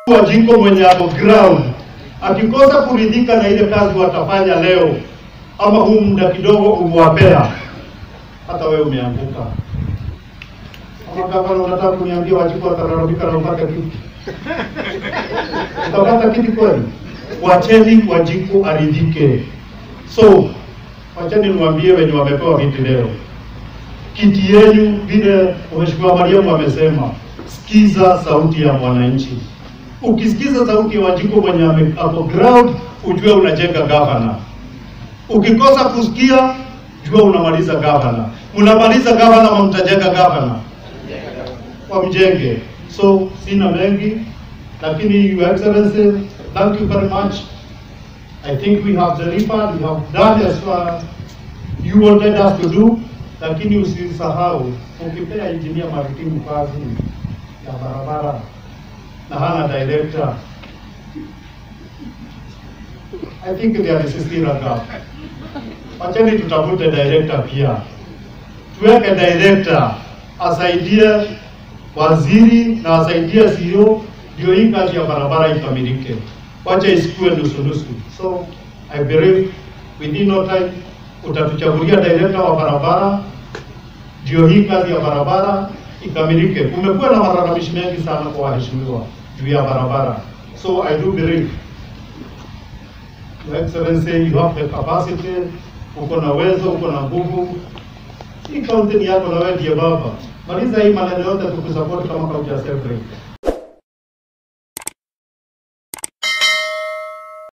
Wajiko mwenye ako ground akikosa kuridhika na ile kazi watafanya leo, ama huu muda kidogo umewapea, hata wewe umeanguka. Ama gavana, unataka kuniambia Wajiko watalalamika na upate kiti? Utapata kiti kweli? Wacheni Wajiko aridhike. So wacheni niwaambie wenye wamepewa viti leo, kiti yenu, vile Mheshimiwa Mariamu amesema, sikiza sauti ya mwananchi. Ukisikiza sauti ya Wanjiko mwenye ame- ako ground, ujue unajenga gavana. Ukikosa kusikia, jua unamaliza gavana. Mnamaliza gavana, ama mtajenga gavana? Wamjenge. So sina mengi, lakini Your Excellency, thank you very much. I think we have delivered, we have done as far you wanted us to do, lakini usisahau ukipea engineer maritimu kazi ya barabara na hana director, I think there is still a gap. Wacheni tutafute director pia, tuweke director asaidie waziri na asaidie CEO, ndio hii kazi ya barabara ikamilike. Wacha isikue nusu nusu. So I believe within no time utatuchagulia director wa barabara, ndio hii kazi ya barabara ikamilike. Kumekuwa na malalamishi mengi sana kwa waheshimiwa juu ya barabara, so I do believe Your Excellency, you have the capacity, uko na uwezo, uko na nguvu. Hii kaunti ni yako na wewe ndiye baba. Maliza hii maneno yote tukusupport kama kaunti ya Selfrey.